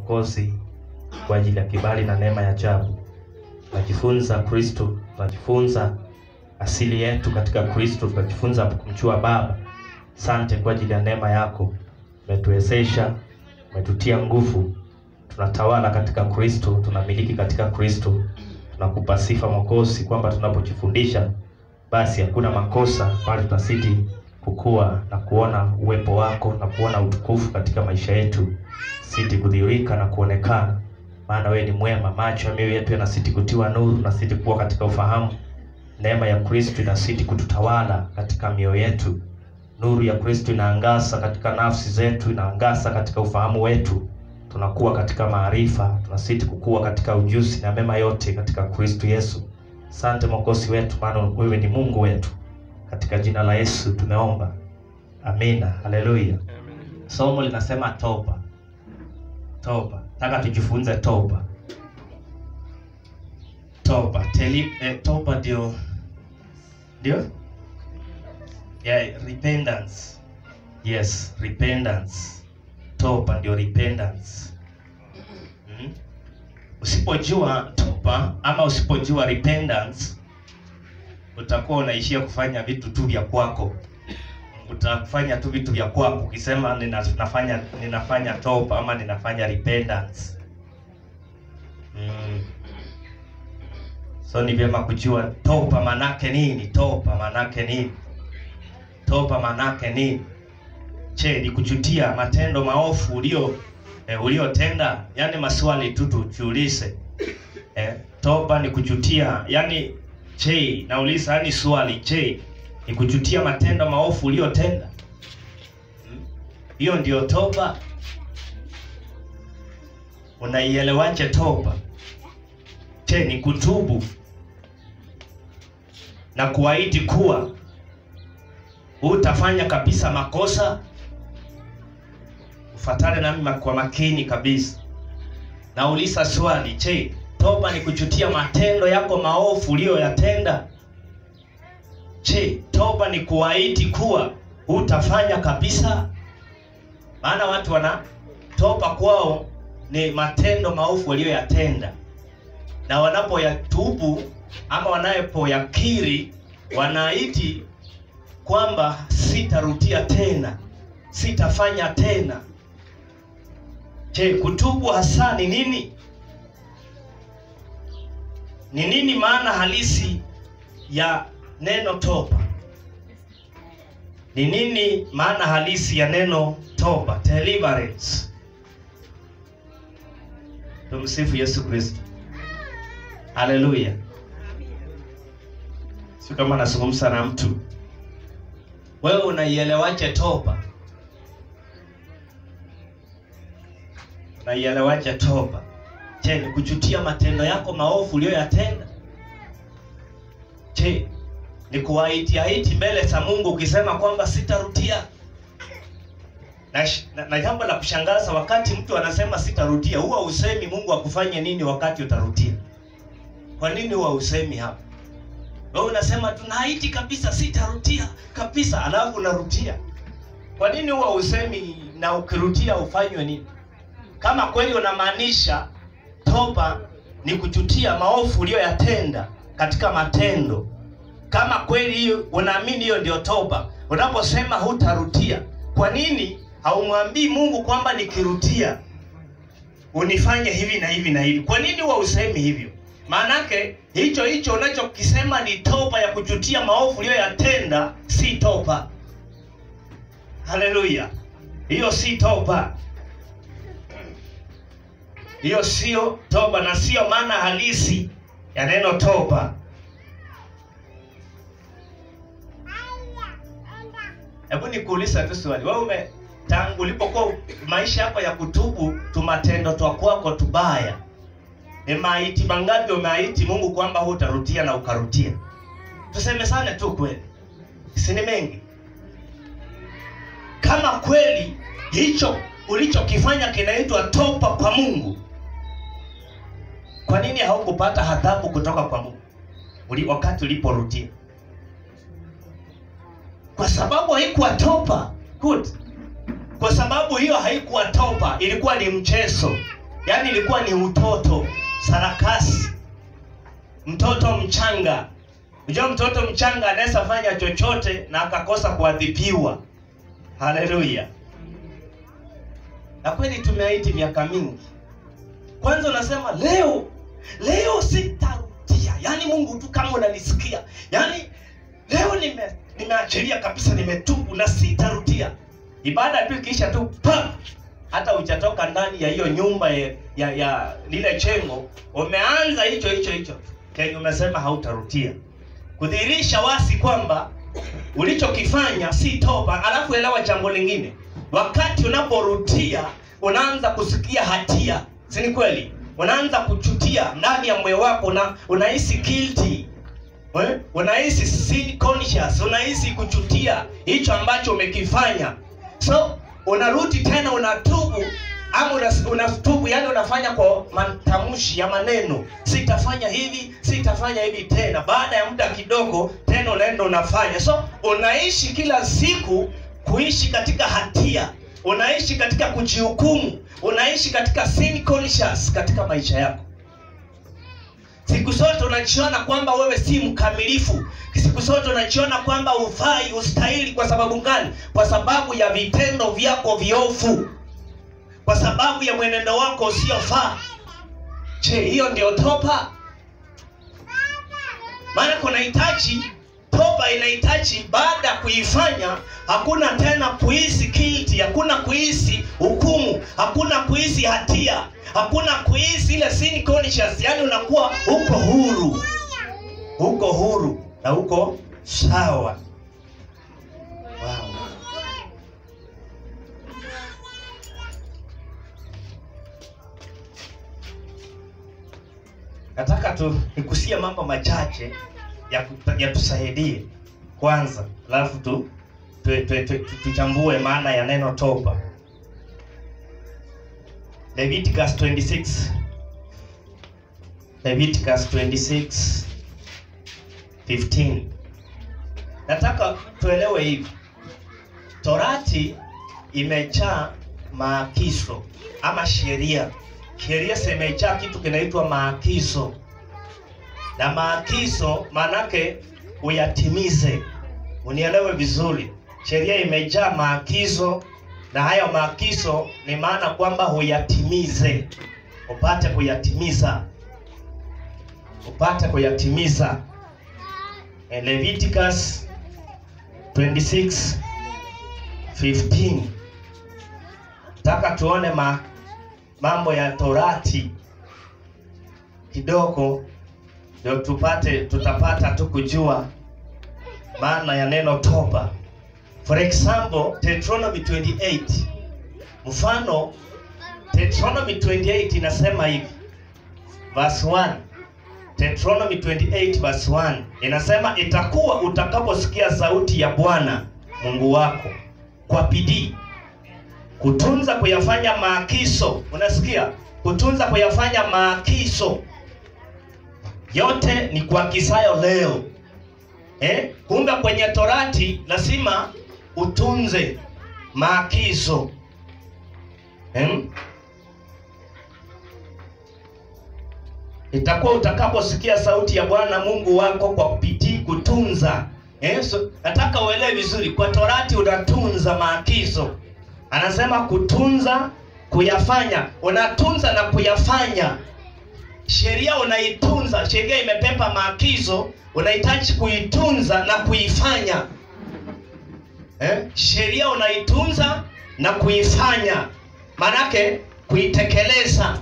Mwokozi kwa ajili ya kibali na neema ya ajabu. Tunajifunza Kristo, tunajifunza asili yetu katika Kristo, tunajifunza kumjua Baba. Sante kwa ajili ya neema yako, umetuwezesha, umetutia nguvu, tunatawala katika Kristo, tunamiliki katika Kristo. Tunakupa sifa Mwokozi, kwamba tunapojifundisha basi hakuna makosa, bali tunazidi kukua na kuona uwepo wako na kuona utukufu katika maisha yetu, siti kudhihirika na kuonekana, maana wewe ni mwema. Macho ya mioyo yetu yanazidi kutiwa nuru, nazidi kuwa katika ufahamu. Neema ya Kristo inazidi kututawala katika mioyo yetu. Nuru ya Kristo inaangaza katika nafsi zetu, inaangaza katika ufahamu wetu. Tunakuwa katika maarifa, tunazidi kukua katika ujuzi na mema yote katika Kristo Yesu. Asante Mwokozi wetu, maana wewe ni Mungu wetu. Katika jina la Yesu tumeomba, amina. Haleluya. Somo linasema toba. Toba, nataka tujifunze toba. Toba Teli, eh, toba ndio ndio yeah, repentance. Yes, repentance. Toba ndio repentance. Mm? Usipojua toba ama usipojua repentance utakuwa unaishia kufanya vitu tu vya kwako. Utafanya tu vitu vya kwako ukisema ninafanya ninafanya toba ama ninafanya repentance. Mm. So ni vyema kujua toba manake nini? Toba manake nini? Toba manake nini? Je, ni kujutia matendo maofu ulio eh, uliotenda? Yaani maswali tu tujiulize. Eh, toba ni kujutia, yaani je, nauliza yani swali, je, ni kujutia matendo maofu uliyotenda? Hiyo hmm? Ndio toba. Unaielewaje toba? Je, ni kutubu na kuahidi kuwa utafanya kabisa makosa? Ufatane nami kwa makini kabisa. Nauliza swali, je, toba ni kujutia matendo yako maovu uliyoyatenda? Je, toba ni kuahidi kuwa utafanya kabisa? Maana watu wana toba kwao ni matendo maovu waliyoyatenda, na wanapoyatubu ama wanapoyakiri wanaahidi kwamba sitarudia tena, sitafanya tena. Je, kutubu hasa ni nini? Ni nini maana halisi ya neno toba? Ni nini maana halisi ya neno toba? Deliverance. Tumsifu Yesu Kristo. Haleluya. Sio kama nazungumza na mtu. Wewe unaielewaje toba? Unaielewaje toba? Je, ni kujutia matendo yako maovu uliyoyatenda? Je, ni kuahidi ahidi mbele za Mungu ukisema kwamba sitarudia? Na, na, na jambo la kushangaza, wakati mtu anasema sitarudia, huwa usemi Mungu akufanye nini wakati utarudia? Kwa nini huwa usemi hapo? Wewe unasema tunaahidi kabisa sitarudia kabisa, alafu unarudia. Kwa nini huwa usemi na ukirudia ufanywe nini? Kama kweli unamaanisha toba ni kujutia maovu uliyoyatenda katika matendo, kama kweli hiyo unaamini hiyo ndio toba, unaposema hutarudia, kwa nini haumwambii Mungu kwamba nikirudia unifanye hivi na hivi na hivi? Kwa nini huwa usemi hivyo? Maanake hicho hicho unachokisema ni toba ya kujutia maovu uliyoyatenda, si toba. Haleluya, hiyo si toba, hiyo sio toba na sio maana halisi ya neno toba. Hebu nikuuliza tu swali, wewe ume tangu ulipokuwa maisha yako ya kutubu tumatendo twa kwako tubaya ni maiti mangapi umeahidi Mungu kwamba hutarudia na ukarudia? Tuseme sana tu kweli, si ni mengi? Kama kweli hicho ulichokifanya kinaitwa toba kwa Mungu, kwa nini haukupata adhabu kutoka kwa Mungu uli wakati uliporudia? Kwa sababu haikuwa toba. Good. Kwa sababu hiyo haikuwa toba, ilikuwa ni mchezo. yaani ilikuwa ni utoto sarakasi mtoto mchanga unajua mtoto mchanga anaweza fanya chochote na akakosa kuadhibiwa haleluya na kweli tumeaiti miaka mingi kwanza unasema leo leo sitarudia yaani mungu tu kama unanisikia yaani leo nime nimeachilia kabisa nimetubu na sitarudia ibada tu ikiisha tu pa hata hujatoka ndani ya hiyo nyumba ya, ya, ya lile chengo umeanza hicho hicho hicho kenye umesema hautarudia kudhihirisha wasi kwamba ulichokifanya si toba alafu elewa jambo lingine wakati unaporudia unaanza kusikia hatia si ni kweli unaanza kuchutia ndani ya moyo wako na unahisi guilty eh? unahisi sin conscious unahisi kuchutia hicho ambacho umekifanya so unarudi tena unatubu ama unas- unatubu yani unafanya kwa matamshi ya maneno sitafanya hivi sitafanya hivi tena baada ya muda kidogo tena unaenda unafanya so unaishi kila siku kuishi katika hatia unaishi katika kujihukumu unaishi katika sin conscious katika maisha yako siku zote unajiona kwamba wewe si mkamilifu siku zote unajiona kwamba ufai ustahili kwa sababu gani kwa sababu ya vitendo vyako viofu kwa sababu ya mwenendo wako usiofaa je hiyo ndio toba maana kunahitaji toba inahitaji baada ya kuifanya hakuna tena kuhisi guilty hakuna kuhisi hukumu hakuna kuhisi hatia hakuna kuhisi ile sin conscious yani unakuwa uko huru uko huru na uko sawa wow. nataka tu nikusie mambo machache ya kuta- yatusaidie kwanza alafu tu tu- tu- tu- tu- tuchambue maana ya neno toba leviticus 26 leviticus 26 15 nataka tuelewe hivi torati imejaa maagizo ama sheria sheria zimejaa kitu kinaitwa maagizo na maagizo maanake uyatimize unielewe vizuri sheria imejaa maagizo na hayo maagizo ni maana kwamba huyatimize upate kuyatimiza upate kuyatimiza Eh, leviticus 26 15 taka tuone ma, mambo ya torati kidogo ndio tupate tutapata tu kujua maana ya neno toba for example deuteronomy 28 mfano deuteronomy 28 inasema hivi verse 1 deuteronomy 28 verse 1 inasema itakuwa utakaposikia sauti ya bwana mungu wako kwa bidii kutunza kuyafanya maagizo unasikia kutunza kuyafanya maagizo yote ni kuagizayo leo eh? kumbe kwenye torati lazima utunze maagizo eh? itakuwa utakaposikia sauti ya bwana mungu wako kwa bidii kutunza eh? so, nataka uelewe vizuri kwa torati unatunza maagizo anasema kutunza kuyafanya unatunza na kuyafanya sheria unaitunza sheria imepepa maagizo unahitaji kuitunza na kuifanya eh? sheria unaitunza na kuifanya maanake kuitekeleza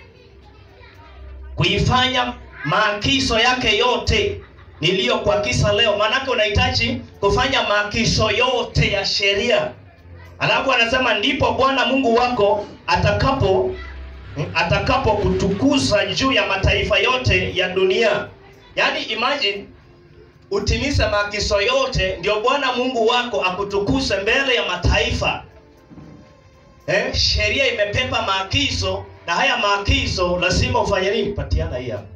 kuifanya maagizo yake yote niliyokuagiza leo maanake unahitaji kufanya maagizo yote ya sheria alafu anasema ndipo bwana mungu wako atakapo atakapo kutukuza juu ya mataifa yote ya dunia yaani imagine utimize maagizo yote ndio bwana mungu wako akutukuze mbele ya mataifa eh, sheria imepepa maagizo na haya maagizo lazima ufanye nini patiana hii hapa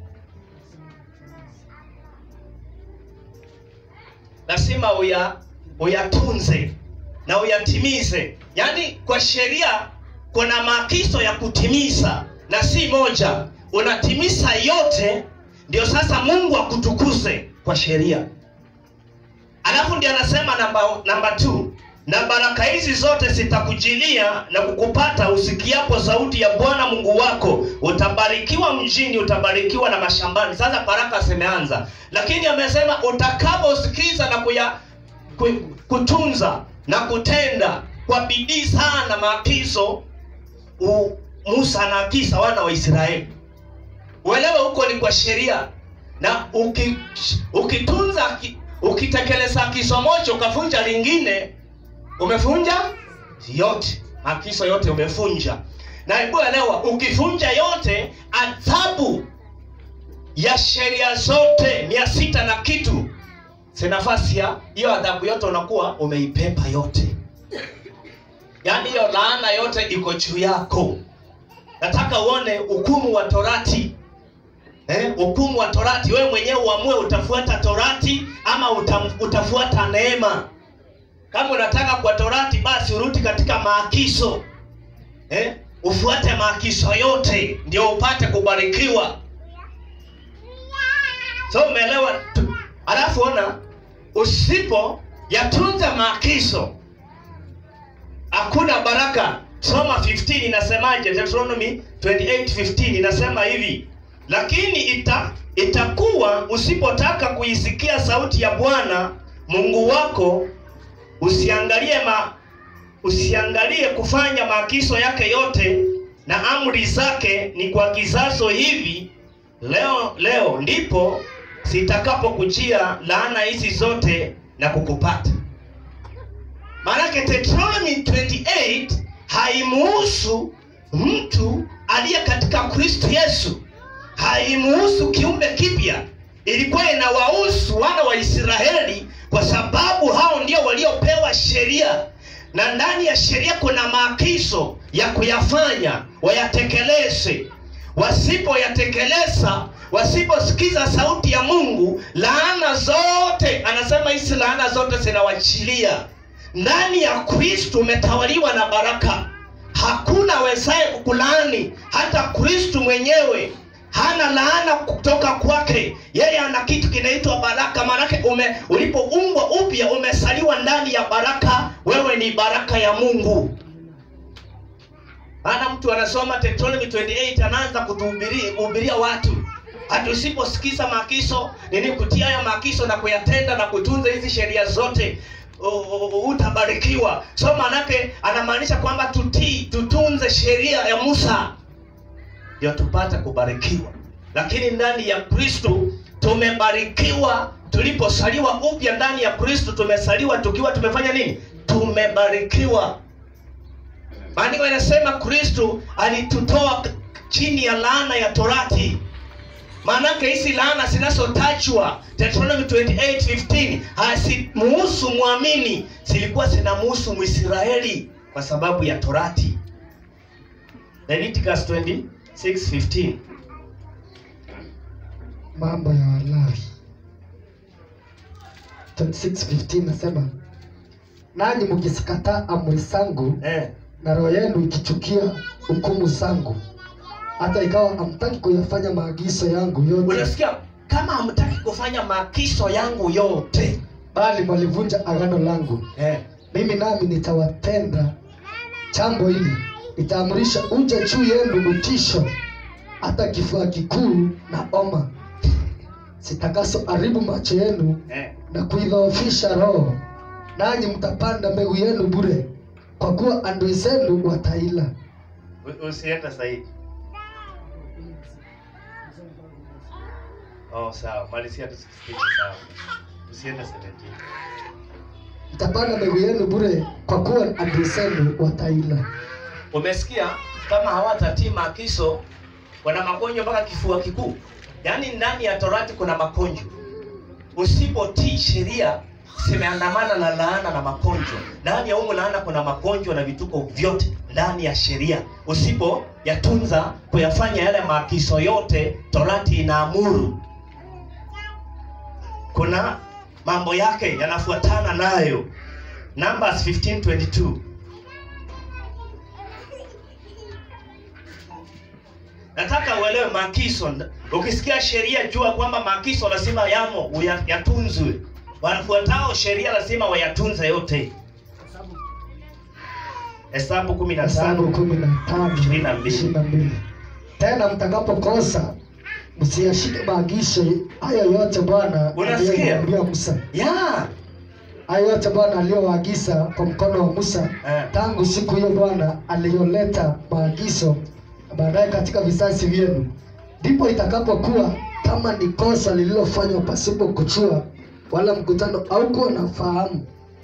lazima uya uyatunze na uyatimize yaani kwa sheria kuna maagizo ya kutimiza na si moja unatimiza yote ndio sasa mungu akutukuze kwa sheria alafu ndio anasema namba namba two na baraka hizi zote zitakujilia na kukupata usikiapo sauti ya bwana mungu wako utabarikiwa mjini utabarikiwa na mashambani sasa baraka zimeanza lakini amesema utakaposikiza na kuya, ku, kutunza na kutenda kwa bidii sana maagizo u- musa anaakisa wana wa israeli uelewe huko ni kwa sheria na uki, ukitunza ki- ukitekeleza agizo moja ukavunja lingine umevunja yote maagizo yote umevunja na hebu elewa ukivunja yote adhabu ya sheria zote mia sita na kitu si nafasi ya hiyo adhabu yote unakuwa umeipepa yote yaani hiyo laana yote iko juu yako nataka uone hukumu wa torati eh, hukumu wa torati wewe mwenyewe uamue utafuata torati ama utam, utafuata neema kama unataka kwa torati basi urudi katika maagizo eh, ufuate maagizo yote ndio upate kubarikiwa so umeelewa Tu- alafu ona usipo yatunza maagizo hakuna baraka soma 15 inasemaje deuteronomy 28:15 inasema hivi lakini ita itakuwa usipotaka kuisikia sauti ya bwana mungu wako usiangalie ma usiangalie kufanya maagizo yake yote na amri zake ni kwa kizazo hivi leo leo ndipo zitakapokujia laana hizi zote na kukupata maanake Deuteronomy 28 haimuhusu mtu aliye katika kristo yesu haimuhusu kiumbe kipya ilikuwa inawahusu wana wa israeli kwa sababu hao ndio waliopewa sheria na ndani ya sheria kuna maagizo ya kuyafanya wayatekeleze wasipoyatekeleza wasiposikiza sauti ya mungu laana zote anasema hizi laana zote zinawachilia ndani ya kristu umetawaliwa na baraka hakuna wezaye kukulaani hata kristu mwenyewe hana laana kutoka kwake yeye ana kitu kinaitwa baraka maanake ume ulipoumbwa upya umesaliwa ndani ya baraka wewe ni baraka ya mungu maana mtu anasoma Deuteronomy 28 anaanza kutuhubiria kuhubiria watu hata usiposikiza maagizo nini kutia haya maagizo na kuyatenda na kutunza hizi sheria zote u- u- utabarikiwa so maanake anamaanisha kwamba tutii tutunze sheria ya musa ndio tupate kubarikiwa lakini ndani ya kristo tumebarikiwa tuliposaliwa upya ndani ya kristo tumesaliwa tukiwa tumefanya nini tumebarikiwa maandiko inasema kristo alitutoa k- chini ya laana ya torati maanake hizi laana zinazotajwa deuteronomy 28:15 hazimuhusu mwamini zilikuwa zinamuhusu mwisraeli kwa sababu ya torati leviticus 26:15 mambo ya walawi 26:15 nasema nanyi mkizikataa amri zangu eh. na roho yenu ikichukia hukumu zangu hata ikawa hamtaki kuyafanya maagizo yangu yote unasikia kama hamtaki kufanya maagizo yangu yote bali mwalivunja agano langu eh. mimi nami nitawatenda jambo hili nitaamrisha uje juu yenu utisho hata kifua kikuu na oma zitakazo haribu macho yenu Eh. na kuidhoofisha roho nanyi mtapanda mbegu yenu bure kwa kuwa adui zenu wataila U- usiende zaidi oh sawa malizia tu 16 sawa usiende 17 mtapanda mbegu yenu bure kwa kuwa adui zenu wataila umesikia kama hawatatii maagizo wana magonjwa mpaka kifua kikuu yaani ndani ya torati kuna magonjwa usipotii sheria zimeandamana na laana na magonjwa ndani ya umu laana kuna magonjwa na vituko vyote ndani ya sheria usipo yatunza kuyafanya yale maagizo yote torati inaamuru kuna mambo yake yanafuatana nayo numbers 1522 nataka uelewe maagizo. Ukisikia sheria, jua kwamba maagizo lazima yamo, uya- yatunzwe. Wanafuatao sheria lazima wayatunze yote. Hesabu kumi na Hesabu tano kumi na tano Ishirini na mbili. ishirini na mbili. Tena mtakapokosa msiyashike maagizo haya yote Bwana Unasikia? aliyomwambia Musa, ya haya yote Bwana aliyowaagiza kwa mkono wa Musa Eh. tangu siku hiyo Bwana aliyoleta maagizo baadaye katika vizazi vyenu, ndipo itakapokuwa kama ni kosa lililofanywa pasipo kuchua, wala mkutano au kuwa na fahamu.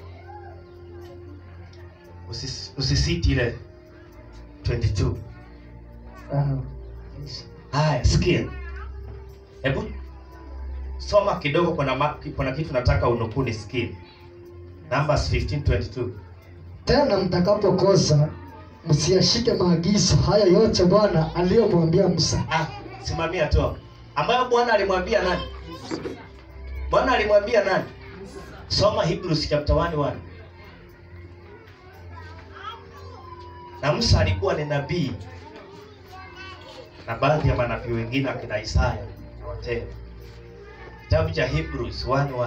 Usis- usisiti ile 22 Ah, haya sikia hebu soma kidogo kuna, ma- kuna kitu nataka unukuu nisikie numbers 1522 Tena mtakapokosa msiyashike maagizo haya yote Bwana aliyomwambia Musa. ah, simamia tu hapo. ambayo bwana alimwambia nani bwana alimwambia nani soma hebrews chapter 1 1 na musa alikuwa ni nabii na baadhi ya manabii wengine akina isaya na watenda kitabu cha hebrews 1 1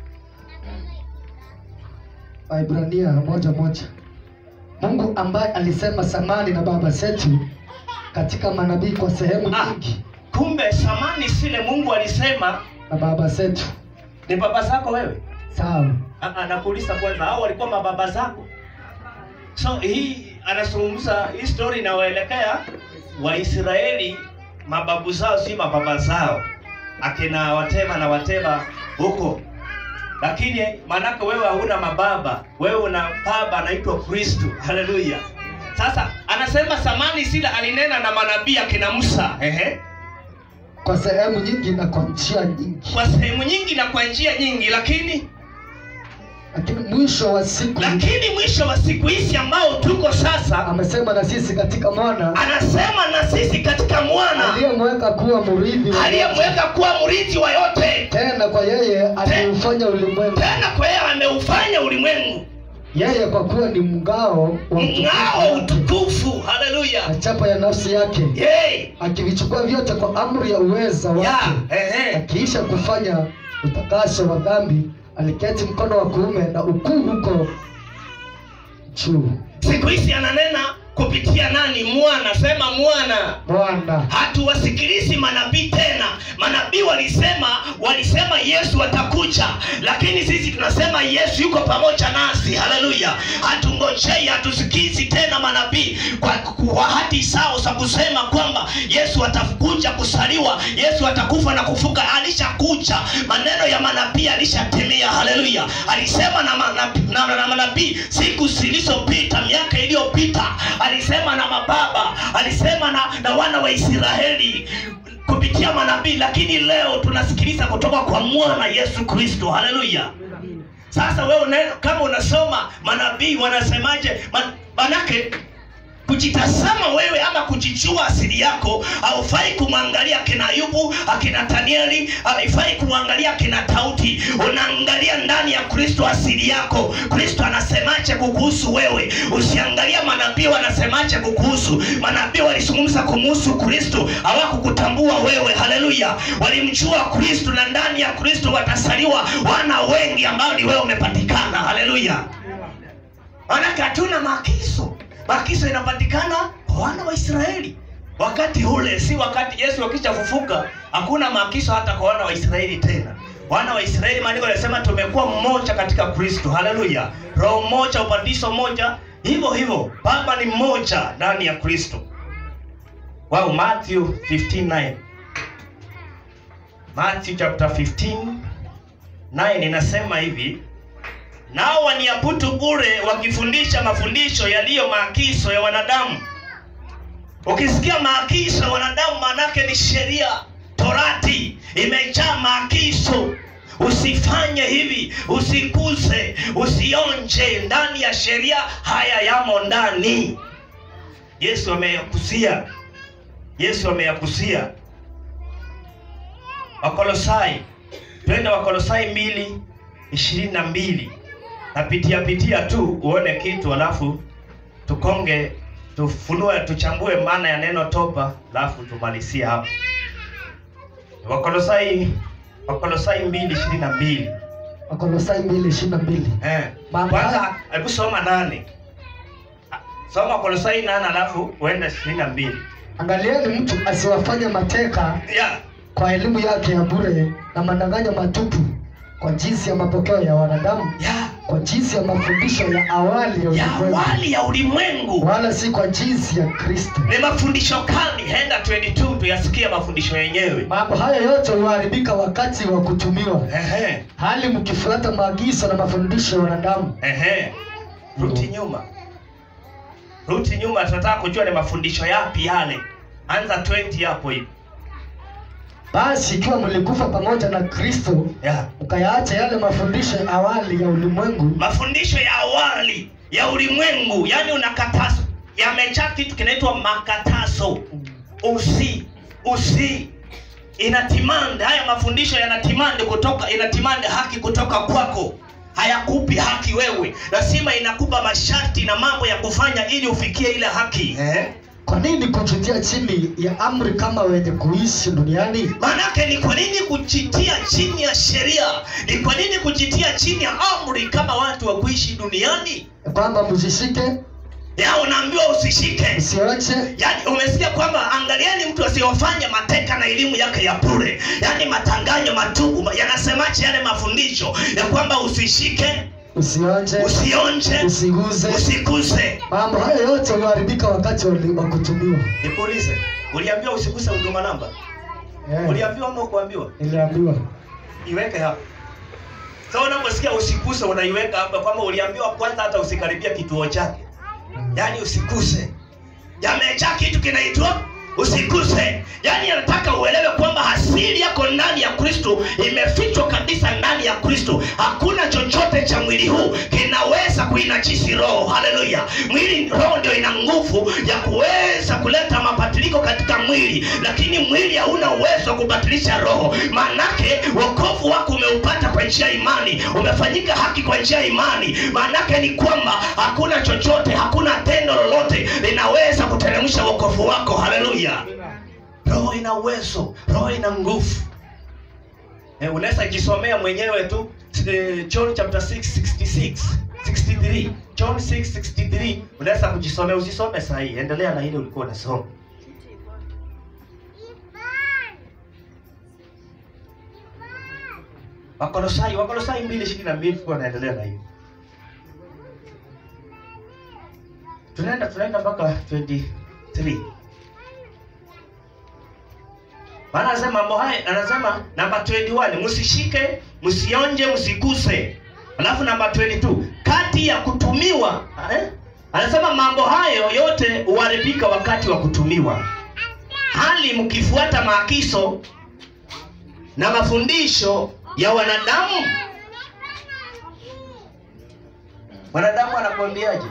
Waibrania moja moja. Mungu ambaye alisema samani na baba zetu katika manabii kwa sehemu Ah. nyingi kumbe samani sile mungu alisema na baba zetu. ni baba zako wewe Sawa. Ah, ah, nakuuliza kwanza hao walikuwa mababa zako so hii anazungumza hii story inawaelekea waisraeli mababu zao si mababa zao akina watema na wateba huko lakini maanake wewe hauna mababa wewe una baba anaitwa kristo haleluya sasa anasema samani sila alinena na manabii akina musa ehe Kwa sehemu nyingi na kwa njia nyingi, kwa sehemu nyingi na kwa njia nyingi lakini lakini mwisho wa siku lakini mwisho wa siku hizi ambao tuko sasa amesema na sisi katika mwana anasema na sisi katika mwana aliyemweka kuwa mrithi wa yote. aliyemweka kuwa mrithi wa yote tena kwa yeye aliufanya ulimwengu, tena kwa yeye ameufanya ulimwengu yeye kwa kuwa ni mngao wa mng'ao utukufu wake, utukufu haleluya na chapa ya nafsi yake, Yay! akivichukua vyote kwa amri ya uweza ya wake, ehe akiisha kufanya utakaso wa dhambi, aliketi mkono wa kuume na ukuu huko juu. siku hizi ananena kupitia nani mwana sema mwana Bwana hatuwasikilizi manabii tena manabii walisema walisema yesu atakuja lakini sisi tunasema yesu yuko pamoja nasi haleluya hatungojei hatusikizi tena manabii kwa, kwa hati sao za kusema kwamba yesu atakuja kusaliwa yesu atakufa na kufuka alishakuja maneno ya manabii alishatimia haleluya alisema na manabii na, na, na manabii siku zilizopita miaka iliyopita alisema na mababa alisema na, na wana wa israeli kupitia manabii lakini leo tunasikiliza kutoka kwa mwana yesu kristo haleluya sasa wewe una, kama unasoma manabii wanasemaje man, manake kujitazama wewe ama kujijua asili yako haufai kumwangalia akina ayubu akina danieli haifai kumwangalia akina tauti unaangalia ndani ya kristo asili yako kristo anasemaje kukuhusu wewe usiangalia manabii wanasemaje kukuhusu manabii walizungumza kumuhusu kristo hawakukutambua wewe haleluya walimjua kristo na ndani ya kristo watasaliwa wana wengi ambao ni wewe umepatikana haleluya manake hatuna maagizo maagizo inapatikana kwa wana wa israeli wakati ule si wakati yesu akishafufuka hakuna maagizo hata kwa wana wa israeli tena wana wa israeli maandiko yanasema tumekuwa mmoja katika kristo haleluya roho moja ubatizo moja hivyo hivyo baba ni mmoja ndani ya kristo wow, matthew 159 matthew chapter 15 9 inasema hivi nao waniabudu bure wakifundisha mafundisho yaliyo maagizo ya wanadamu ukisikia maagizo ya wanadamu maanake ni sheria torati imejaa maagizo usifanye hivi usikuse usionje ndani ya sheria haya yamo ndani yesu ameyakusia yesu ameyakusia wakolosai twende wakolosai mbili ishirini na mbili napitia pitia tu uone kitu alafu tukonge tufunue tuchambue maana ya neno toba alafu tumalizie hapo wakolosai wakolosai mbili ishirini na mbili wakolosai mbili ishirini na mbili eh. Mambo kwanza haya- hebu soma nane Ah, soma wakolosai nane alafu uende ishirini na mbili angalieni mtu asiwafanye mateka yeah. kwa elimu yake ya bure na madanganyo matupu kwa jinsi ya mapokeo ya wanadamu Yeah. kwa jinsi ya mafundisho ya awali ya ya ulimwengu awali ya ulimwengu wala si kwa jinsi ya kristo ni mafundisho kali henda 22 tuyasikie mafundisho yenyewe mambo haya yote huharibika wakati wa kutumiwa Ehe, hali mkifuata maagizo na mafundisho ya wanadamu ehe. ruti nyuma ruti nyuma tunataka kujua ni mafundisho yapi yale anza 20 hapo hivi basi ikiwa mlikufa pamoja na kristo yeah. mkayaacha yale mafundisho ya awali ya ulimwengu mafundisho ya awali ya ulimwengu yani unakatazo yamejaa kitu kinaitwa makatazo usi usi inatimande haya mafundisho yanatimande kutoka inatimande haki kutoka kwako hayakupi haki wewe lazima inakupa masharti na mambo ya kufanya ili ufikie ile haki eh? kwa nini kujitia chini ya amri kama wenye kuishi duniani maanake ni kwa nini kujitia chini ya sheria ni kwa nini kujitia chini ya amri kama watu wa kuishi duniani kwamba msishike ya unaambiwa usishike msioche yaani umesikia kwamba angaliani mtu asiyofanya mateka na elimu yake ya bure yaani matanganyo matugu yanasemaje yale mafundisho ya kwamba usishike usionje usionje usiguze usiguse mambo hayo yote huharibika wakati wa wa kutumiwa nikuulize uliambiwa usiguse huduma namba Eh, uliambiwa ama kuambiwa niliambiwa iweke hapo so unaposikia usiguse unaiweka hapa kwamba uliambiwa kwanza hata usikaribia kituo chake yaani usiguse yamejaa kitu kinaitwa usiguse yaani anataka uelewe kwamba asili yako ndani ya kristo imefichwa kabisa ndani ya kristo hakuna chochote cha mwili huu kinaweza kuinachisi roho haleluya mwili roho ndio ina nguvu ya kuweza kuleta mabadiliko katika mwili lakini mwili hauna uwezo wa kubadilisha roho maanake wokovu wako umeupata kwa njia ya imani umefanyika haki kwa njia ya imani maanake ni kwamba hakuna chochote hakuna tendo lolote linaweza kuteremsha wokovu wako haleluya roho ina uwezo roho ina nguvu eh, unaweza jisomea mwenyewe tu eh, john chapter 6 66 63 john 6 63 unaweza kujisomea usisome sahii endelea na ile ulikuwa unasoma wakolosai wakolosai mbili ishirini na mbili tulikuwa naendelea na hiyo tunaenda tunaenda mpaka 23 maana anasema mambo haya anasema namba 21 msishike msionje msiguse alafu namba 22 kati ya kutumiwa eh? anasema mambo hayo yote huharibika wakati wa kutumiwa hali mkifuata maagizo na mafundisho ya wanadamu wanadamu anakuambiaje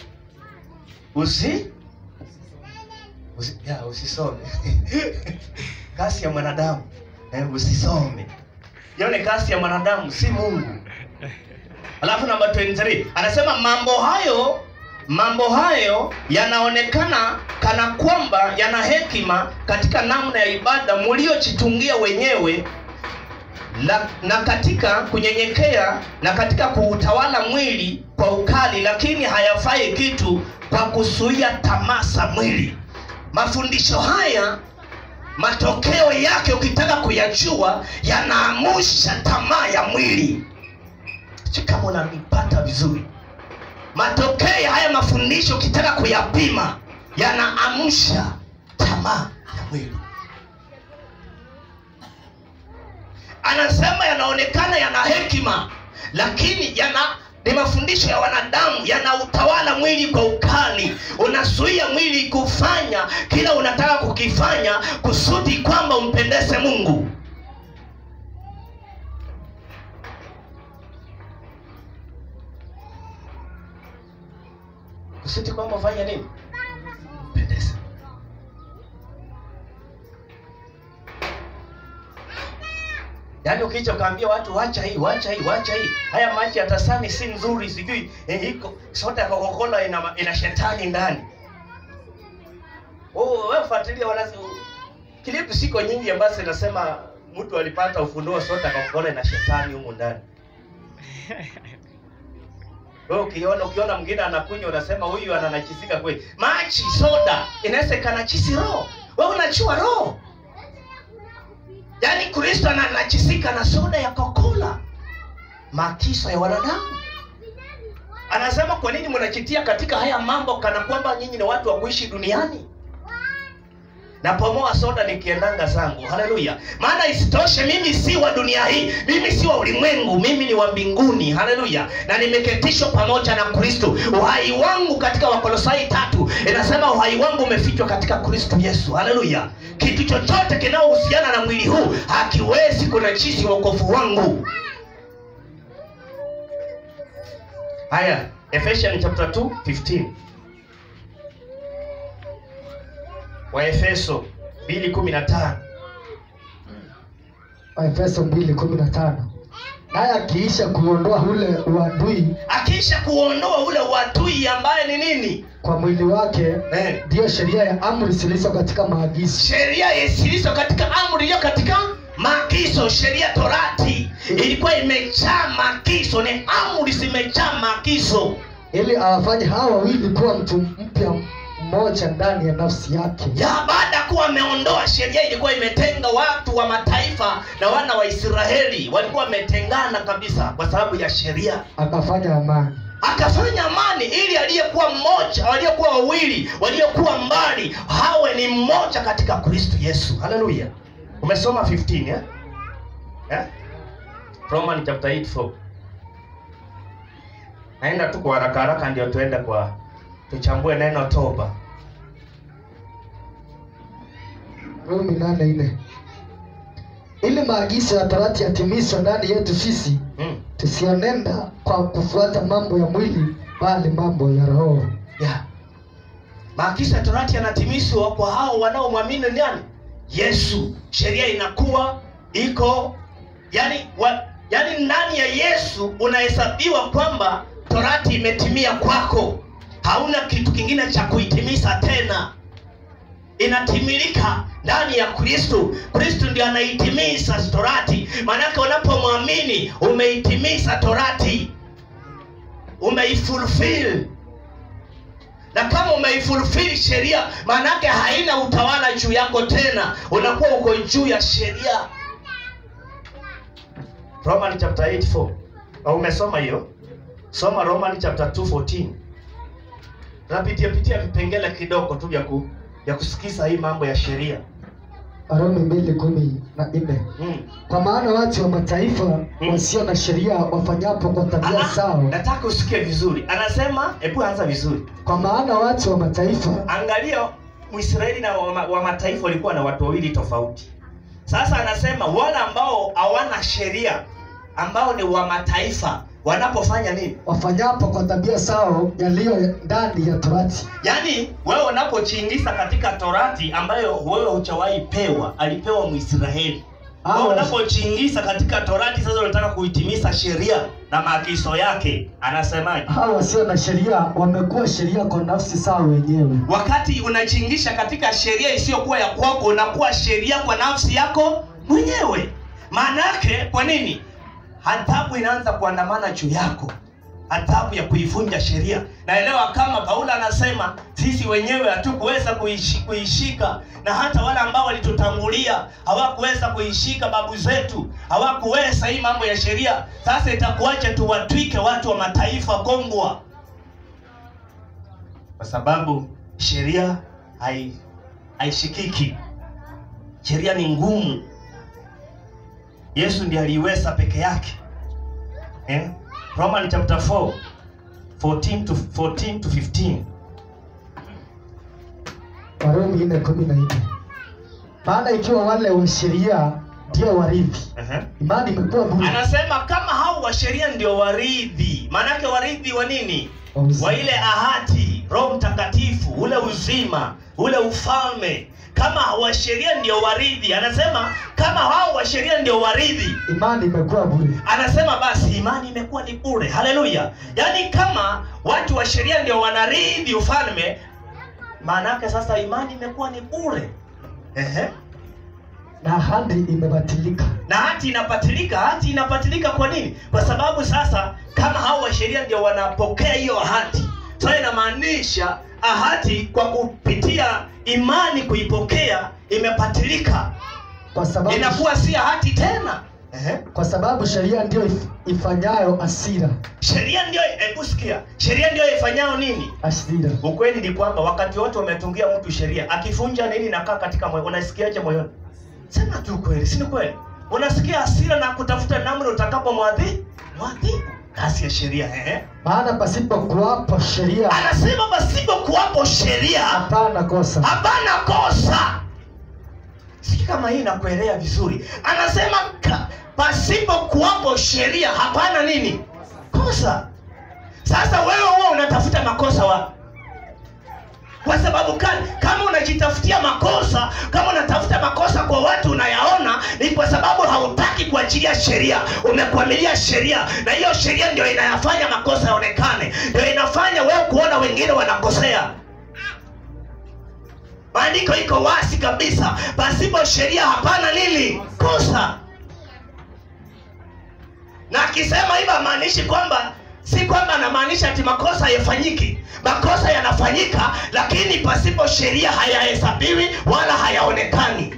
usi usi ya, usisome kasi ya mwanadamu eh, usisome hiyo ni kasi ya mwanadamu si mungu alafu namba 23 anasema mambo hayo mambo hayo yanaonekana kana kwamba yana hekima katika namna ya ibada mliojitungia wenyewe la, na katika kunyenyekea na katika kuutawala mwili kwa ukali lakini hayafai kitu kwa kuzuia tamaa za mwili mafundisho haya matokeo yake ukitaka kuyajua yanaamusha tamaa ya mwili si kama unanipata vizuri matokeo ya haya mafundisho ukitaka kuyapima yanaamsha tamaa ya mwili anasema yanaonekana yana hekima lakini yana ni mafundisho ya wanadamu yanautawala mwili kwa ukali unazuia mwili kufanya kila unataka kukifanya kusudi kwamba umpendeze mungu kusudi kwamba ufanye nini mpendeze yaani ukija ukaambia watu wacha hii wacha hii wacha hii haya maji ya tasani si nzuri sijui eh, iko soda ya kokokola ina, ina shetani ndani Oh, wewe fuatilia wala klipu siko nyingi ambazo inasema mtu alipata ufunuo sote akaona na shetani humu ndani. Wewe ukiona ukiona mwingine anakunywa unasema huyu ananachisika kweli. Maji, soda inaweza ikanachisi roho. Wewe unachua roho. Yaani Kristo ananachisika na soda ya Coca-Cola. Makiso ya wanadamu. Anasema kwa nini mnachitia katika haya mambo kana kwamba nyinyi ni watu wa kuishi duniani? napomoa soda nikiendanga zangu haleluya maana isitoshe mimi si wa dunia hii mimi si wa ulimwengu mimi ni wa mbinguni haleluya na nimeketishwa pamoja na kristo uhai wangu katika wakolosai tatu inasema uhai wangu umefichwa katika kristo yesu haleluya kitu chochote kinaohusiana na mwili huu hakiwezi kunachisi wokovu wangu haya ephesians chapter 2 15 waefeso 2:15 Waefeso 2:15 naye akiisha kuondoa ule uadui akisha kuondoa ule uadui ambaye ni nini kwa mwili wake eh. ndiyo sheria ya amri zilizo katika maagizo sheria zilizo katika amri iliyo katika maagizo sheria torati ilikuwa imejaa maagizo ni amri zimejaa maagizo ili awafanye hawa wawili kuwa mtu mpya mmoja ndani ya nafsi yake ya baada ya kuwa ameondoa sheria ilikuwa imetenga watu wa mataifa na wana wa israeli walikuwa wametengana kabisa kwa sababu ya sheria akafanya amani akafanya amani ili aliyekuwa mmoja waliokuwa wawili waliokuwa mbali hawe ni mmoja katika kristo yesu haleluya umesoma 15 eh? Eh? roman chapter 8 4 naenda tu kwa haraka haraka ndio tuende kwa tuchambue neno toba rumi nane nne ili maagizo ya torati yatimizwe ndani yetu sisi mm. tusionenda kwa kufuata mambo ya mwili bali mambo ya roho yeah. maagizo ya torati yanatimizwa kwa hao wanaomwamini nani yesu sheria inakuwa iko yani wa, yani ndani ya yesu unahesabiwa kwamba torati imetimia kwako hauna kitu kingine cha kuitimiza tena inatimilika ndani ya kristo kristo ndio anaitimiza torati maanake unapomwamini umeitimiza torati umeifulfill na kama umeifulfill sheria maanake haina utawala juu yako tena unakuwa uko juu ya sheria roman chapter 8 4 au umesoma hiyo soma roman chapter 2 14 tunapitia pitia vipengele kidogo tu vya ku, vya kusikiza hii mambo ya sheria warumi mbili kumi na nne mm. kwa maana watu wa mataifa wasio na sheria wafanyapo kwa tabia Ah, zao nataka usikie vizuri anasema hebu anza vizuri kwa maana watu wa mataifa angalia mwisraeli na wa, wa mataifa walikuwa na watu wawili tofauti sasa anasema wale ambao hawana sheria ambao ni wa mataifa wanapofanya nini wafanyapo kwa tabia zao yaliyo ndani ya torati yaani wewe unapochiingiza katika torati ambayo wewe huchawahi pewa alipewa mwisraeli Ah, wewe wa- unapochiingiza katika torati sasa unataka kuitimiza sheria na maagizo yake anasemaje hao wasio na sheria wamekuwa sheria kwa nafsi zao wenyewe wakati unachingisha katika sheria isiyokuwa ya kwako unakuwa sheria kwa nafsi yako mwenyewe maana yake kwa nini adhabu inaanza kuandamana juu yako adhabu ya kuivunja sheria naelewa kama paulo anasema sisi wenyewe hatukuweza kuishi, kuishika na hata wale ambao walitutangulia hawakuweza kuishika babu zetu hawakuweza hii mambo ya sheria sasa itakuwaje tuwatwike watu wa mataifa kongwa kwa sababu sheria hai haishikiki sheria ni ngumu yesu ndiye aliiweza peke yake eh? roman chapter 4 14 to, 14 to 15 warumi nne kumi na nne maana ikiwa wale wa sheria ndio warithi uh-huh. imani imekuwa bure anasema kama hao wa sheria ndio waridhi maanake waridhi wa nini wa uzima. wa ile ahadi roho mtakatifu ule uzima ule ufalme kama wa sheria ndio waridhi anasema kama hao wa sheria ndio waridhi imani imekuwa bure anasema basi imani imekuwa ni bure haleluya yaani kama watu wa sheria ndio wanarithi ufalme maana yake sasa imani imekuwa ni bure Ehe. na ahadi imebatilika na hati inapatilika hati inapatilika kwa nini kwa sababu sasa kama hao wa sheria ndio wanapokea hiyo ahadi sasa inamaanisha ahadi kwa kupitia imani kuipokea imepatilika kwa sababu inakuwa si ahadi tena Ehe. kwa sababu sheria ndio if- ifanyayo asira sheria ndio hebu sikia sheria ndio ifanyayo nini asira ukweli ni kwamba wakati wote wametungia mtu sheria akifunja nini nakaa katika moyo unasikiaje moyoni sema tu kweli si ni kweli unasikia hasira na kutafuta namna utakapo mwadhi mwadhibu kazi ya sheria ehe maana pasipo kuwapo sheria anasema pasipo kuwapo sheria hapana kosa hapana kosa siki kama hii nakuelea vizuri anasema ka, pasipo kuwapo sheria hapana nini kosa sasa wewe huwa unatafuta makosa wapi kwa sababu gani kama unajitafutia makosa kama unatafuta makosa kwa watu unayaona ni kwa sababu hautaki kuachilia sheria umekwamilia sheria na hiyo sheria ndio inayafanya makosa yaonekane ndio inafanya wewe kuona wengine wanakosea maandiko iko wazi kabisa pasipo sheria hapana nini kosa na akisema hivyo amaanishi kwamba si kwamba anamaanisha ati makosa hayafanyiki makosa yanafanyika lakini pasipo sheria hayahesabiwi wala hayaonekani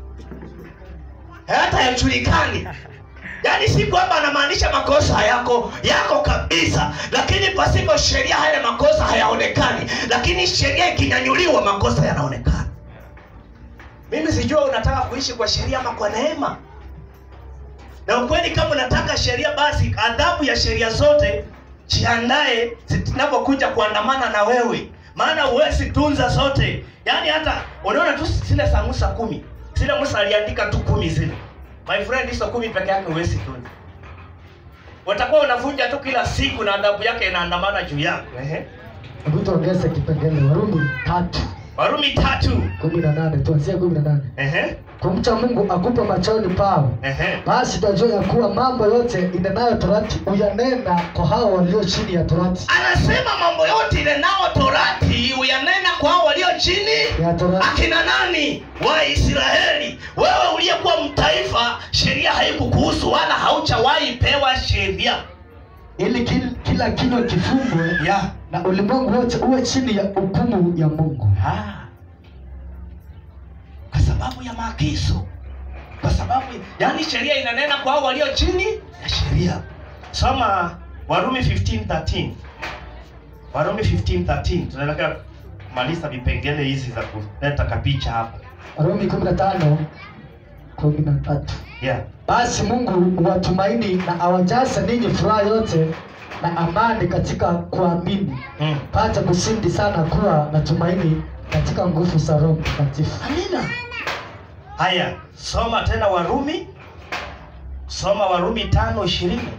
hata yajulikani yaani si kwamba anamaanisha makosa hayako yako kabisa lakini pasipo sheria haya makosa hayaonekani lakini sheria ikinyanyuliwa makosa yanaonekana mimi sijua unataka kuishi kwa sheria ama kwa neema na ukweli kama unataka sheria basi adhabu ya sheria zote jiandae zinapokuja kuandamana na wewe maana huwezi tunza zote yaani hata unaona tu zile za musa kumi zile musa aliandika tu kumi zile my friend hizo kumi peke yake huwezi tunza utakuwa unavunja tu kila siku na adhabu yake inaandamana juu yako Ehe. hebu tuongeze kipengele warumi tatu warumi tatu kumi na nane tuanzie kumi na nane Ehe. kumcha mungu akupe machoni pao Ehe. basi twajua ya kuwa mambo yote inenayo torati uyanena kwa hao walio chini ya torati anasema mambo yote ile nao torati uyanena kwa hao walio chini ya torati akina nani waisraeli wewe uliyekuwa mtaifa sheria haikukuhusu wala hauchawahi pewa sheria ili kil, kila kinywa kifungwe ya na ulimwengu wote uwe chini ya hukumu ya mungu Ah. kwa sababu ya maagizo kwa sababu yani sheria inanena kwa hao walio chini ya sheria soma warumi 15:13 warumi 15:13 tunaelekea kumaliza vipengele hizi za kuleta kapicha hapo warumi kumi na tano kumi na tatu yeah. basi mungu watumaini na awajaze ninyi furaha yote na amani katika kuamini mm. pate kusindi sana kuwa na tumaini katika nguvu za roho mtakatifu amina haya soma tena warumi soma warumi tano ishirini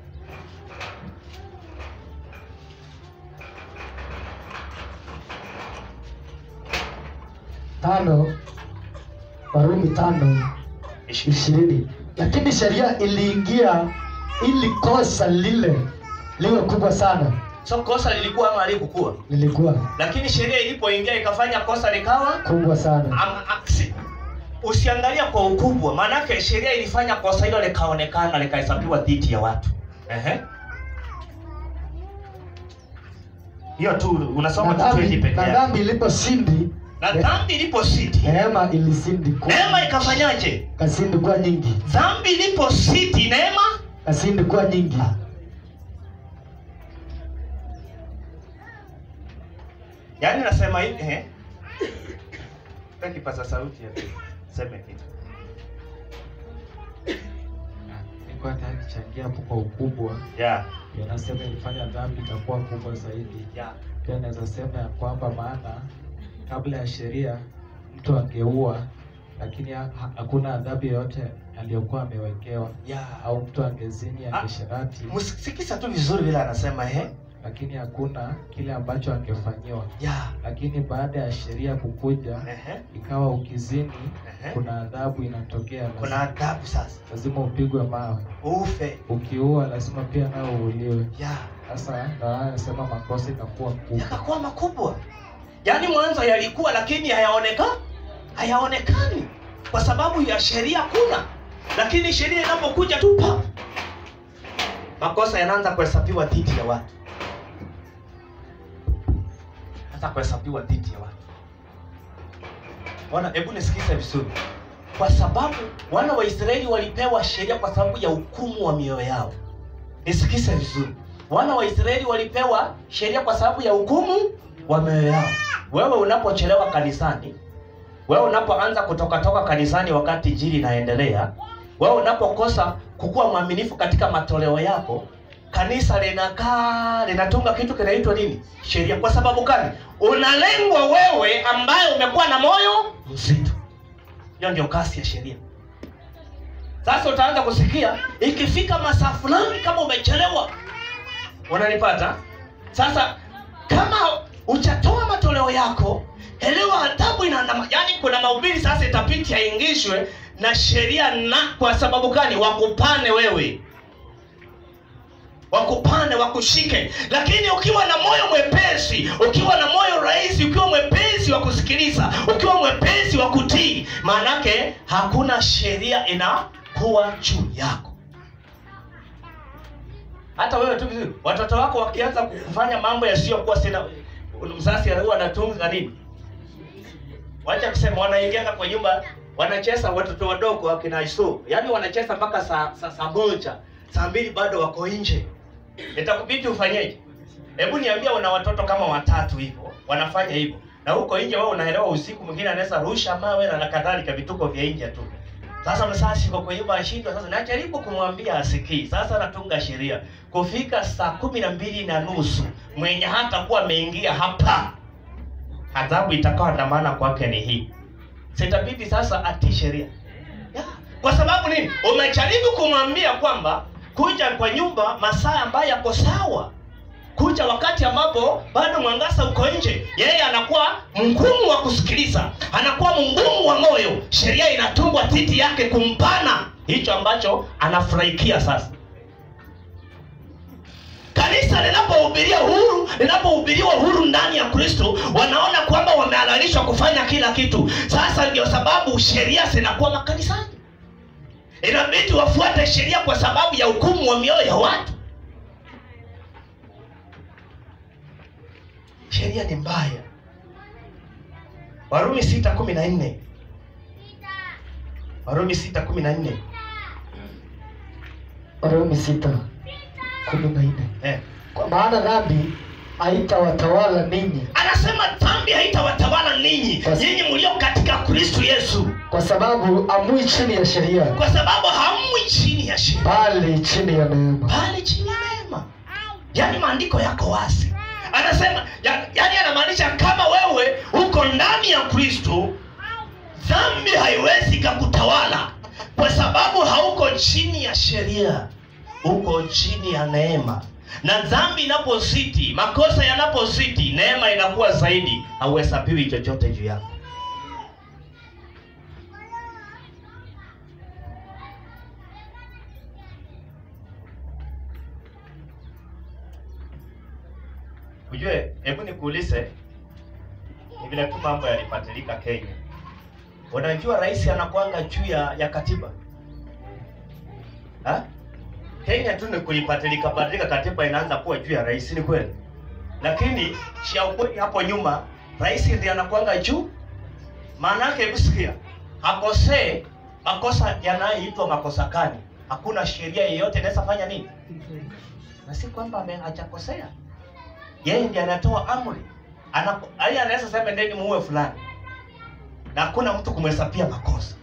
tano warumi tano ishirini ishirini lakini sheria iliingia ili kosa lile liwe kubwa sana so kosa lilikuwa ama alikukuwa lilikuwa lakini sheria ilipoingia ikafanya kosa likawa kubwa sana ama, a- si- usiangalia kwa ukubwa maanake sheria ilifanya kosa hilo likaonekana likahesabiwa dhidi ya watu Ehe. hiyo tu unasoma na tu 20 dhambi peke na yake dhambi iliposindi na dhambi ilipositi neema ilisindi ku- neema ikafanyaje kasindi kuwa nyingi dhambi ilipositi neema kasindi kuwa nyingi yaani nasema hivi eh Pe kipaza sauti ya seme kitu niko hata nichangia hapo kwa ukubwa yeah yanasema ilifanya dhambi itakuwa kubwa zaidi yeah pia naweza sema ya kwamba maana kabla ya sheria mtu angeua lakini ha- ha- hakuna adhabu yoyote aliyokuwa amewekewa yeah au mtu angezini Ah. angesherati msikisa tu vizuri vile anasema eh lakini hakuna kile ambacho angefanyiwa yeah lakini baada ya sheria kukuja ehe ikawa ukizini ehe kuna adhabu inatokea kuna lazima, adhabu sasa lazima upigwe mawe ufe ukiua lazima pia nao uuliwe yeah sasa ndo haya anasema makosa inakuwa kubwa yakakuwa makubwa yaani mwanzo yalikuwa lakini hayaoneka hayaonekani kwa sababu ya sheria kuna lakini sheria inapokuja tu pa makosa yanaanza kuhesabiwa dhidi ya watu hata kuhesabiwa dhidi ya watu wana hebu nisikize vizuri kwa sababu wana wa israeli walipewa sheria kwa sababu ya hukumu wa mioyo yao nisikize vizuri wana wa israeli walipewa sheria kwa sababu ya hukumu wa mioyo yao wewe unapochelewa kanisani wewe unapoanza kutokatoka kanisani wakati jili inaendelea wewe unapokosa kukuwa mwaminifu katika matoleo yako kanisa linakaa linatunga kitu kinaitwa nini sheria kwa sababu gani unalengwa wewe ambaye umekuwa na moyo mzito hiyo ndio kasi ya sheria sasa utaanza kusikia ikifika masaa fulani kama umechelewa unanipata sasa kama uchatoa matoleo yako elewa adhabu inaandama yaani kuna mahubiri sasa itapiti yaingishwe na sheria na kwa sababu gani wakupane wewe wakupane wakushike lakini ukiwa na moyo mwepesi ukiwa na moyo rahisi ukiwa mwepesi wa kusikiliza ukiwa mwepesi wa kutii maanake hakuna sheria inakuwa juu yako hata wewe tu vizuri watoto wako wakianza kufanya mambo yasiyokuwa sina mzazi huwa anatunga nini wacha kusema wanaingiana kwa nyumba wanacheza watoto wadogo wakina isu yaani wanacheza mpaka saa saa saa moja saa mbili bado wako nje itakubidi ufanyeje hebu niambia una watoto kama watatu hivyo wanafanya hivyo na huko nje wewe unaelewa usiku mwingine anaweza rusha mawe na kadhalika vituko vya nje tu sasa msasi kwa kwa nyumba ashindwa sasa najaribu kumwambia asikii sasa natunga sheria kufika saa kumi na mbili na nusu mwenye hata kuwa ameingia hapa adhabu itakawa na maana kwake ni hii sitabidi sasa atii sheria yeah. kwa sababu nini umejaribu kumwambia kwamba kuja kwa nyumba masaa ambayo yako sawa kuja wakati ambapo bado mwangaza uko nje yeye anakuwa mgumu wa kusikiliza anakuwa mgumu wa moyo sheria inatungwa dhidi yake kumpana hicho ambacho anafurahikia sasa kanisa linapohubiria huru linapohubiriwa huru ndani ya kristo wanaona kwamba wamehalalishwa kufanya kila kitu sasa ndio sababu sheria zinakuwa makanisani inabidi wafuate sheria kwa sababu ya hukumu wa mioyo ya watu sheria ni mbaya warumi sita kumi na nne warumi sita kumi na nne warumi sita kumi na nne eh. kwa maana dhambi haitawatawala ninyi anasema dhambi haitawatawala ninyi Yes. nyinyi mlio katika kristu yesu kwa sababu amui chini ya sheria kwa sababu hamwi chini ya sheria bali chini ya neema bali chini ya neema yaani maandiko yako wazi anasema ya, yaani anamaanisha kama wewe uko ndani ya kristo dhambi haiwezi kakutawala kwa sababu hauko chini ya sheria uko chini ya neema na dhambi inapozidi makosa yanapozidi neema inakuwa zaidi hauhesabiwi chochote juu yako ujue hebu nikuulize ni vile tu mambo yalipatilika kenya unajua rais anakwanga juu ya, ya katiba ha? kenya tu ni kulipatilika patilika katiba inaanza kuwa juu ya rais ni kweli lakini cha ukweli hapo nyuma rais ndiye anakwanga juu maana yake hebu sikia akosee makosa yanayoitwa makosa gani hakuna sheria yeyote inaweza fanya nini na si kwamba ame- hajakosea yeye ndiye anatoa amri Anapo- yaani anaweza sema ndeni muue fulani na hakuna mtu kumhesabia makosa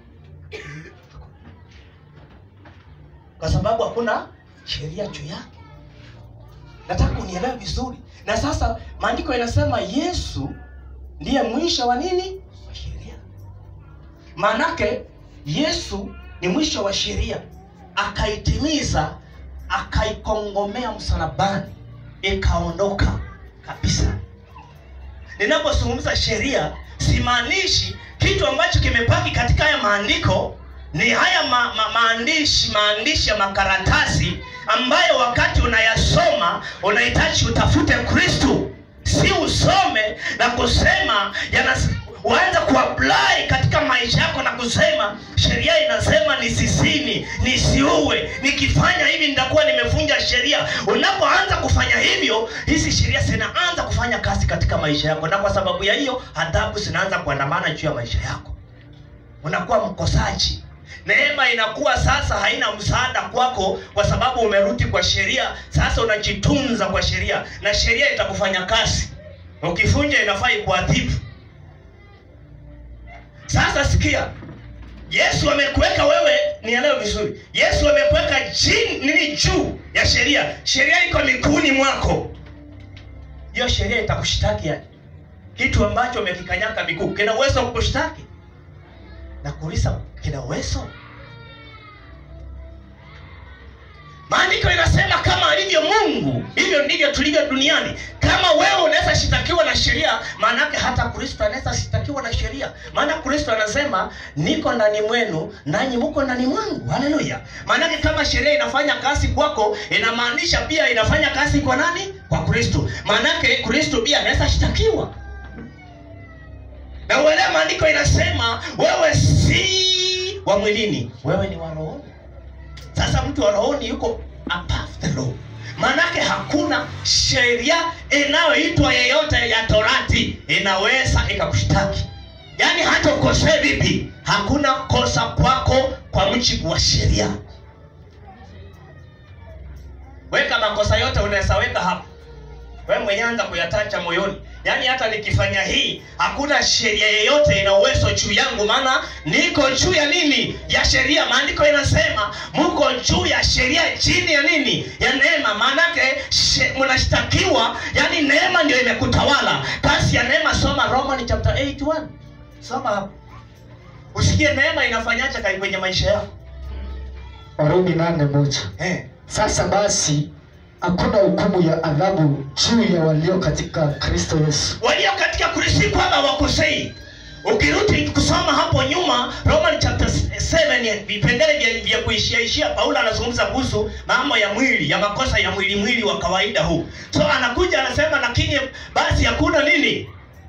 kwa sababu hakuna sheria juu yake nataka unielewe vizuri na sasa maandiko yanasema yesu ndiye mwisho wa nini wa sheria maanake yesu ni mwisho wa sheria akaitimiza akaikongomea msalabani ikaondoka kabisa ninapozungumza sheria simaanishi kitu ambacho kimepaki katika haya maandiko ni haya ma, ma, maandishi maandishi ya makaratasi ambayo wakati unayasoma unahitaji utafute kristu si usome na kusema yanas uanze kuapply katika maisha yako na kusema sheria inasema nisisini nisiue nikifanya hivi nitakuwa nimevunja sheria unapoanza kufanya hivyo hizi sheria zinaanza kufanya kazi katika maisha yako na kwa sababu ya hiyo adhabu zinaanza kuandamana juu ya maisha yako unakuwa mkosaji neema inakuwa sasa haina msaada kwako kwa sababu umerudi kwa sheria sasa unajitunza kwa sheria na sheria itakufanya kazi ukifunja inafaa ikuadhibu sasa sikia yesu amekuweka wewe nielewe vizuri yesu amekuweka chini nini juu ya sheria sheria iko miguuni mwako hiyo sheria itakushtaki yani kitu ambacho umekikanyaka miguu kina uwezo wa kukushtaki na kuuliza kina uwezo maandiko inasema kama alivyo mungu hivyo ndivyo tulivyo duniani kama wewe unaweza shitakiwa na sheria maanake hata kristo anaweza shitakiwa na sheria maana kristo anasema niko ndani mwenu nanyi muko ndani mwangu haleluya maanake kama sheria inafanya kazi kwako inamaanisha pia inafanya kazi kwa nani kwa kristo maanake kristo pia anaweza shitakiwa na uelewa maandiko inasema wewe si wa mwilini wewe ni wa rohoni sasa mtu wa rohoni yuko above the law maanake hakuna sheria inayoitwa yeyote ya torati inaweza ikakushtaki yaani hata ukosee vipi hakuna kosa kwako kwa mjibu wa sheria weka makosa yote unaweza weka hapo we mwenyewe anza kuyatacha moyoni yaani hata nikifanya hii hakuna sheria yeyote ina uwezo juu yangu maana niko juu ya nini ya sheria maandiko inasema mko juu ya sheria chini ya nini ya neema maanake she- mnashtakiwa yaani neema ndio imekutawala kasi ya neema soma roman chapter 81 soma hapo usikie neema inafanyaje kai kwenye maisha yako warumi nane moja eh. sasa basi hakuna hukumu ya adhabu juu ya walio katika kristo yesu walio katika kristo kwamba wakosei ukirudi kusoma hapo nyuma roman chapter 7 vipengele vya, vya kuishiaishia paulo anazungumza kuhusu mambo ya mwili ya makosa ya mwili mwili wa kawaida huu so anakuja anasema lakini basi hakuna nini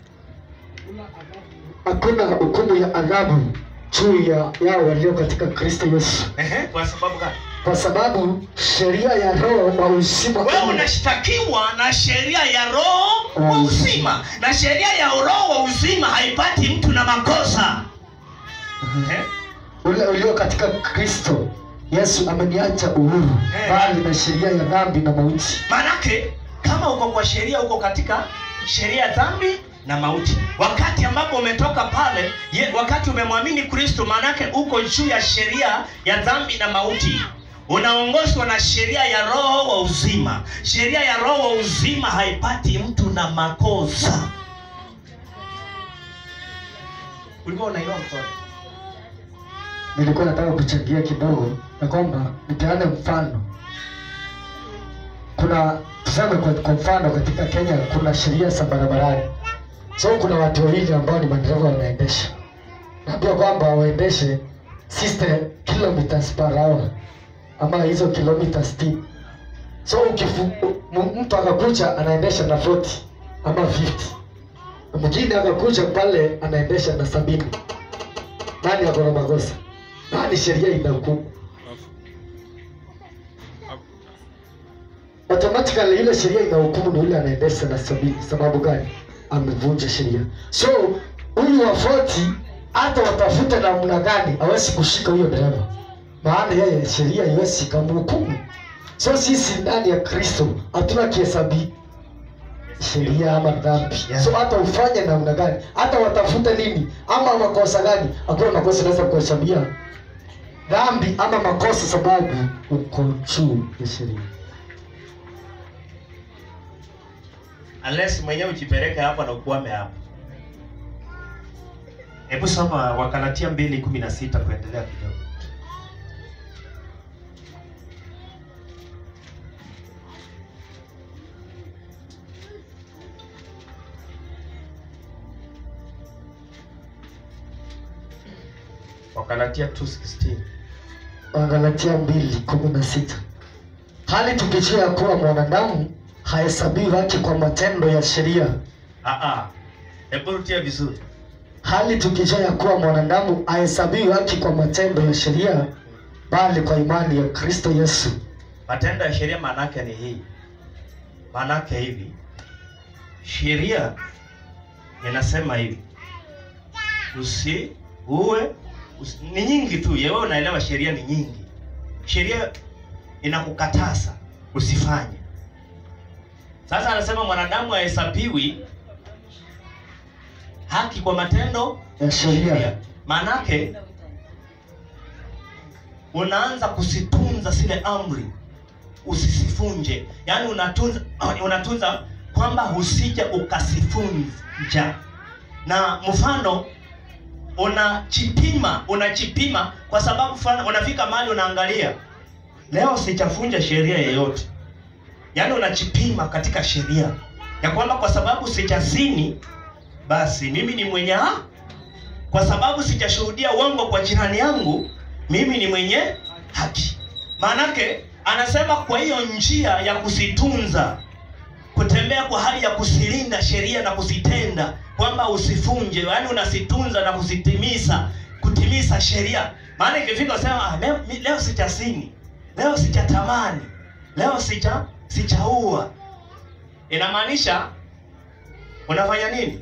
hakuna hukumu ya adhabu juu ya yao walio katika kristo yesu Ehe, kwa sababu gani kwa sababu sheria ya roho wa uzima wewe unashtakiwa na sheria ya roho wa uzima na sheria ya roho wa uzima haipati mtu na makosa Ehe. ule ulio katika kristo yesu ameniacha uhuru Eh. bali na sheria ya dhambi na mauti manake kama uko kwa sheria uko katika sheria ya dhambi na mauti wakati ambapo umetoka pale ye, wakati umemwamini kristo maanake uko juu ya sheria ya dhambi na mauti unaongozwa na sheria ya roho wa uzima sheria ya roho wa uzima haipati mtu na makosa ulikuwa unainua mkono nilikuwa nataka kuchangia kidogo na kwamba nipeane mfano kuna tuseme kwa, kwa mfano katika kenya kuna sheria za barabarani so kuna watu wawili ambao ni madereva wanaendesha naambia kwamba waendeshe 60 kilometers per hour ama hizo kilomita 60 so ukifu, m- mtu akakuja anaendesha na 40 ama 50 mwingine akakuja pale anaendesha na sabini nani ako na makosa nani sheria inahukumu automatically ile sheria inahukumu ni yule anaendesha na sabini sababu gani amevunja sheria so huyu wa 40 hata watafute namna gani hawezi kushika huyo dereva maana yeye sheria iwezi ikamhukumu so sisi ndani ya kristo hatuna kihesabi sheria ama dhambi Yeah. so hata ufanye namna gani hata watafute nini ama makosa gani hakuna makosa inaweza kuhesabia dhambi ama makosa sababu uko juu ya sheria unless mwenyewe ujipeleke hapo na ukuame hapo hebu soma wakalatia mbili kumi na sita kuendelea kidogo wakalatia 2:16 Wagalatia mbili kumi na sita hali tukijua ya kuwa mwanadamu hahesabiwi haki kwa matendo ya sheria, Ah, ah. Hebu rudia vizuri. hali tukijua ya kuwa mwanadamu hahesabiwi haki kwa matendo ya sheria, bali kwa imani ya Kristo Yesu. Matendo ya sheria maana yake ni hii. Maana yake hivi. Sheria inasema hivi. Usi uwe usi, ni nyingi tu. Yewe unaelewa sheria ni nyingi. Sheria inakukataza usifanye. Sasa anasema mwanadamu hahesabiwi haki kwa matendo Ya sheria. Maanake unaanza kusitunza zile amri usisifunje, yaani unatunza unatunza kwamba usije ukasifunja. Na mfano unachipima unachipima kwa sababu fulani, unafika mahali unaangalia, leo sichafunja sheria yeyote, yaani unachipima katika sheria ya kwamba kwa sababu sijazini, basi mimi ni mwenye ha kwa sababu sijashuhudia uongo kwa jirani yangu, mimi ni mwenye haki. Maanake anasema kwa hiyo njia ya kuzitunza, kutembea kwa hali ya kuzilinda sheria na kuzitenda, kwamba usifunje, yaani unazitunza na kuzitimiza, kutimiza sheria. Maana ikifika usema ah, leo, mi- leo sijazini, leo sijatamani, leo sija sijaua, inamaanisha unafanya nini?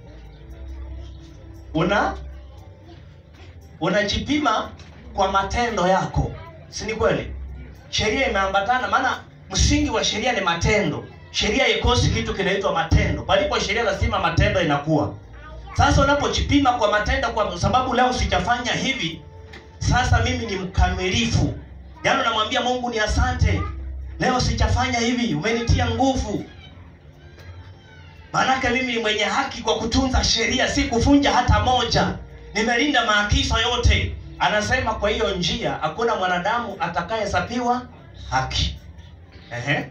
una unajipima kwa matendo yako, si ni kweli? Sheria imeambatana, maana msingi wa sheria ni matendo. Sheria ikosi kitu kinaitwa matendo. Palipo sheria lazima matendo inakuwa. Sasa unapojipima kwa matendo, kwa sababu leo sijafanya hivi, sasa mimi ni mkamilifu. Yaani unamwambia Mungu ni asante, leo sijafanya hivi, umenitia nguvu. Maanake mimi ni mwenye haki kwa kutunza sheria, si kufunja hata moja. Nimelinda maagizo yote. Anasema kwa hiyo njia hakuna mwanadamu atakayehesabiwa haki. Ehe.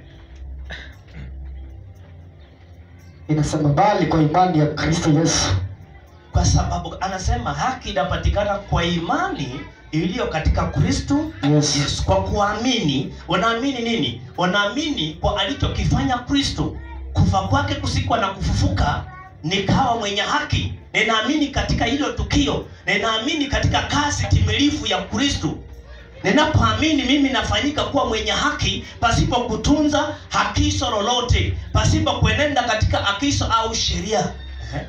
Inasema bali kwa imani ya Kristo Yesu. Kwa sababu anasema haki inapatikana kwa imani iliyo katika Kristo Yes. Yesu. Kwa kuamini, unaamini nini? Unaamini kwa alichokifanya Kristo, kufa kwake, kusikwa na kufufuka, nikawa mwenye haki. Ninaamini katika hilo tukio, ninaamini katika kazi timilifu ya Kristo. Ninapoamini mimi nafanyika kuwa mwenye haki pasipo kutunza hakiso lolote, pasipo kuenenda katika akiso au sheria. Ehe.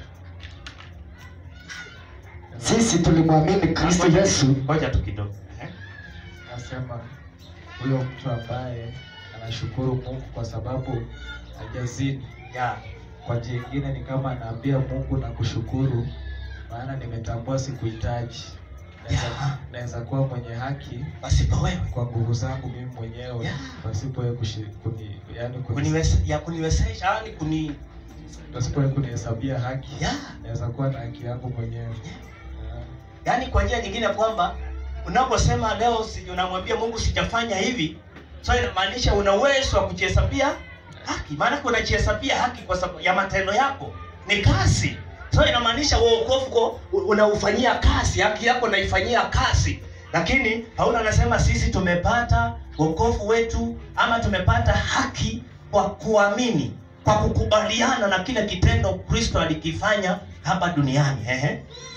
Sisi tulimwamini Kristo Yesu Ngoja tu kidogo. Ehe. Nasema huyo mtu ambaye anashukuru Mungu kwa sababu hajazini, Ya. kwa njia ingine ni kama anaambia Mungu na kushukuru, maana nimetambua sikuhitaji. Naweza- Yeah. Naweza kuwa mwenye haki Pasipo wewe kwa nguvu zangu mimi mwenyewe Yeah. pasipo yeye kushi- kuni, yani kuni, kuniweza, ya kuniwezesha yani kuni pasipo yeye kunihesabia haki ya naweza kuwa na haki yangu mwenyewe. Yeah. yani kwa njia nyingine kwamba unaposema leo si, unamwambia Mungu sijafanya hivi, so inamaanisha una uwezo wa kujihesabia haki. Maana unajihesabia haki kwa sababu ya matendo yako, ni kazi. So inamaanisha wokovu ko unaufanyia kazi, haki yako unaifanyia kazi. Lakini Paulo anasema sisi tumepata wokovu wetu ama tumepata haki kwa kuamini, kwa kukubaliana na kile kitendo Kristo alikifanya hapa duniani. Ehe.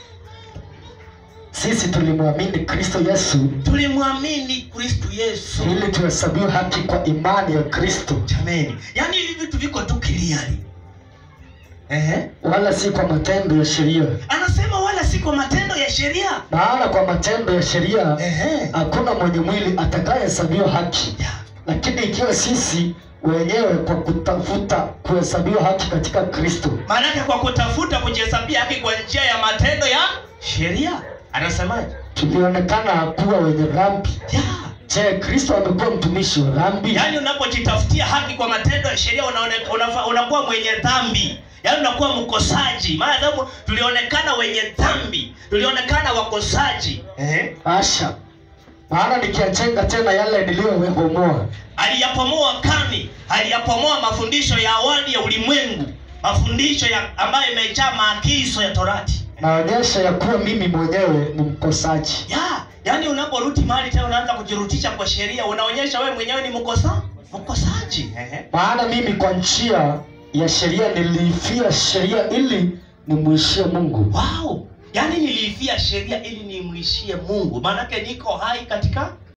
sisi tulimwamini Kristo Yesu tulimwamini Kristo Yesu. ili tuhesabiwe haki kwa imani ya Kristo, Jameni, yaani hivi vitu viko tu clearly. Ehe. wala si kwa matendo ya sheria. Anasema wala si kwa matendo ya sheria. Maana kwa matendo ya sheria Ehe. hakuna mwenye mwili atakayehesabiwa haki. Ya. Lakini ikiwa sisi wenyewe kwa kutafuta kuhesabiwa haki katika Kristo, Maanake kwa kutafuta kujihesabia haki kwa njia ya matendo ya sheria. Anasemaje? tulionekana kuwa wenye dhambi. Ya. Je, Kristo amekuwa mtumishi wa dhambi? Yaani unapojitafutia haki kwa matendo ya sheria unaone- unafa- unakuwa mwenye dhambi. Yaani unakuwa mkosaji. Maana sababu tulionekana wenye dhambi, tulionekana wakosaji. Ehe. Asha, maana nikiyajenga tena yale niliyobomoa, aliyapomoa kani, aliyapomoa mafundisho ya awali ya ulimwengu, mafundisho ya ambayo imejaa maagizo ya Torati. naonyesha ya kuwa mimi mwenyewe ni mkosaji. Ya, yani unaporudi mahali tena unaanza kujirutisha kwa sheria, unaonyesha wewe mwenyewe ni mkosa ukosaji ehe. maana mimi kwa njia ya sheria niliifia sheria ili nimwishie mungu wow yaani niliifia sheria ili nimwishie mungu maanake niko hai katika